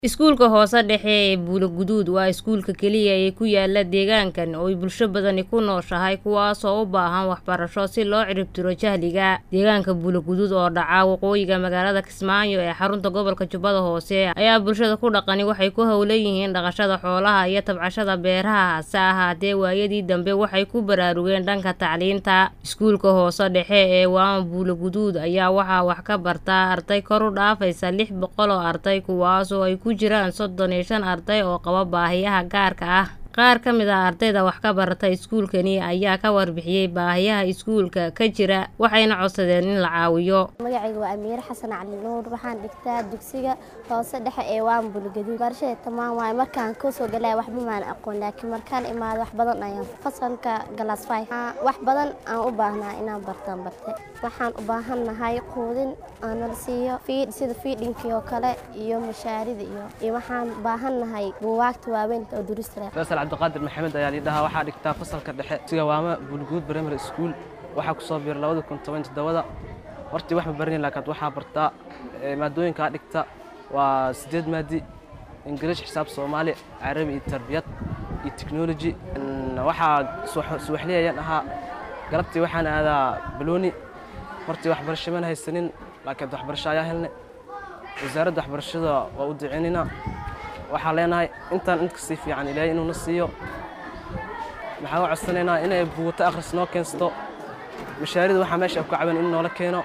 Iskuulka hoose dhexe ee Buulo-Guduud waa iskuulka keliya ee ku yaala deegaankan oo ay bulsho badani ku nooshahay kuwaasoo u baahan waxbarasho si loo ciribtiro jahliga. Deegaanka Buulo-Guduud oo dhaca waqooyiga magaalada Kismaayo ee xarunta gobolka Jubbada Hoose ayaa bulshada ku dhaqani waxay ku hawlan yihiin dhaqashada xoolaha iyo tabcashada beeraha hase ahaatee waayadii dambe waxay ku baraarugeen dhanka tacliinta. Iskuulka hoose dhexe ee Waama Buulo-Guduud ayaa waxaa wax ka barta arday kor u dhaafaysa lix boqol oo arday kuwaasoo ay ku jiraan soddon iyo shan arday oo qaba baahiyaha gaarka ah. Qaar ka mid ah ardayda wax ka barata iskuulkani ayaa ka warbixiyay baahiyaha iskuulka ka jira waxayna codsadeen in la caawiyo. magacayga waa amiire xasan cali nuur waxaan dhigtaa dugsiga hoose dhexe ee waan bulgaduud barashada tamaan waaye markaan kusoo galaya waxba maan aqoon laakiin markaan imaado wax badan ayaan fasalka galaas five wax badan aan u baahnaa inaan bartaan barte waxaan u baahannahay quudin aan nala siiyo fiid sida fiidhinkii oo kale iyo mashaarida iyo iyo waxaan baahannahay buugaagta waaweyn oo durista faysal cabdiqaadir maxamed ayaa liidhahaa waxaa dhigtaa fasalka dhexe siga waama buulguud primary school waxaa ku soo biiray labada kun toban toddobada hortii wax ma baranin laakiin waxaa bartaa maadooyinkaa dhigta waa sideed maadi ingiriish xisaab soomaali carabi iyo tarbiyad iyo technology waxaa suwaxli ayaan ahaa galabtii waxaan aadaa balooni hortii waxbarasho mana haysanin laakiin waxbarasho ayaa helnay wasaaradda waxbarashada waa u duceynayna waxaan leenahay intaan in kasii fiican ilaahay inuuna siiyo maxaan u codsanaynaa inay buugato akhris noo keensto mashaarida waxaa meesha ku caban in noola keeno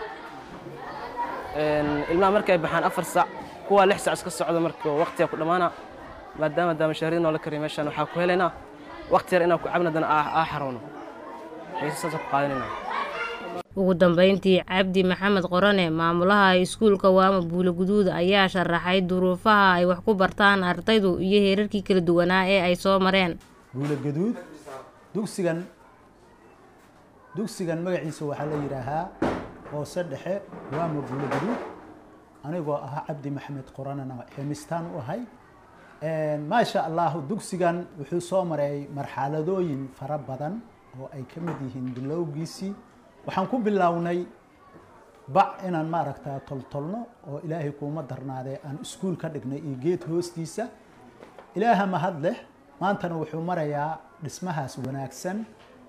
ilmaha markay baxaan afar sac kuwaa lix sac iska socda marka waqtiga ku dhammaana maadaama daa mashaarida noola kariya meeshaan waxaa ku helaynaa waqti yar inaan ku cabin haddana aa xaroono xiisasaasa ku qaadanaynaa ugu dambeyntii cabdi maxamed qorane maamulaha iskuulka waama buulo-guduud ayaa sharaxay duruufaha ay wax ku bartaan ardaydu iyo heerarkii kala duwanaa ee ay soo mareen buulo-guduud dugsigan dugsigan magaciisa waxaa la yidhaahaa hoose dhexe waama buulo-guduud anigoo ahaa cabdi maxamed qoranena ximistaan u ahay maasha allahu dugsigan wuxuu soo maray marxaladooyin fara badan oo ay ka mid yihiin bilowgiisii waxaan ku bilownay bac inaan maaragtaa toltolno oo ilaahay kuuma darnaadee aan iskuul ka dhignay iyo geed hoostiisa ilaaha mahad leh maantana wuxuu marayaa dhismahaas wanaagsan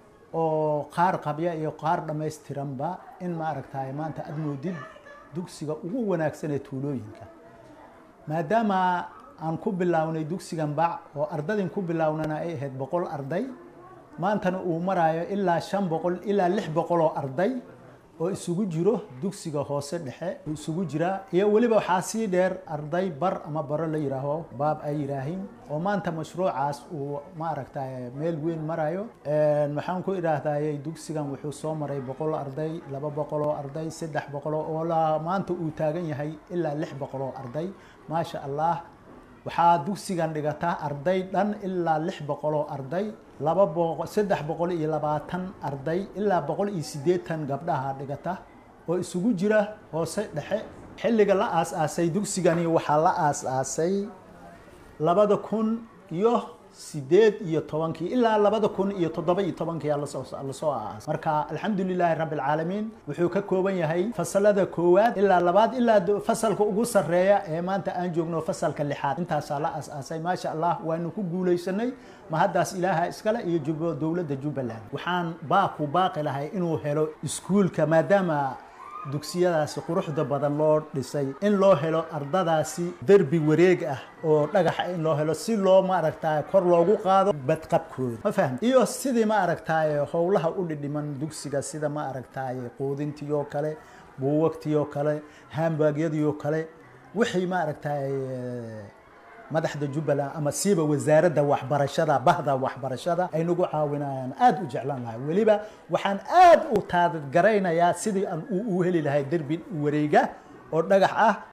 oo qaar qabya iyo qaar dhammaystiranba in maaragtaay maanta aada moodid dugsiga ugu wanaagsan ee tuulooyinka maadaama aan ku bilownay dugsigan bac oo ardadin ku bilownana ay ahayd boqol arday maantana uu maraayo ilaa shan boqol ilaa lix boqol oo arday oo isugu jiro dugsiga hoose dhexe isugu jira iyo weliba waxaa sii dheer arday bar ama baro la yidhaaho baab ay yidhaahiin oo maanta mashruucaas uu maaragtay meel weyn marayo waxaan ku idhaahdayay dugsigan wuxuu soo maray boqol arday laba boqol oo arday saddex boqol oo maanta uu taagan yahay ilaa lix boqol oo arday maasha allah waxaa dugsigan dhigata arday dhan ilaa lix boqol oo arday laba boqo saddex boqol iyo labaatan arday ilaa boqol iyo siddeetan gabdhaha dhigata oo isugu jira hoose dhexe xilliga la aas-aasay dugsigani waxaa la aas-aasay labada kun iyo sideed iyo tobankii ilaa labada kun iyo toddoba iyo tobankii lasoo lasoo aas marka alxamdulilaahi rabbi alcaalamiin wuxuu ka kooban yahay fasalada koowaad ilaa labaad ilaa fasalka ugu sarreeya ee maanta aan joogno fasalka lixaad intaasaa la aas-aasay maasha allah waanu ku guulaysanay mahaddaas ilaaha iskale iyo jub dowladda jubbaland waxaan baaku baaqi lahay inuu helo iskuulka maadaama dugsiyadaasi quruxda badan loo dhisay in loo helo ardadaasi derbi wareeg ah oo dhagaxa in loo helo si loo maaragtaay kor loogu qaado badqabkooda ma fahmi iyo sidii ma aragtaay howlaha u dhidhiman dugsiga sida ma aragtaay quudintii oo kale buuwagtii oo kale haambaagyadii oo kale wixii ma aragtaay madaxda jubbaland ama siiba wasaaradda waxbarashada bahda waxbarashada ay nagu caawinayaan aada u jeclaan lahay weliba waxaan aada u taadgaraynayaa sidii aan u heli lahay derbi wareega oo dhagax ah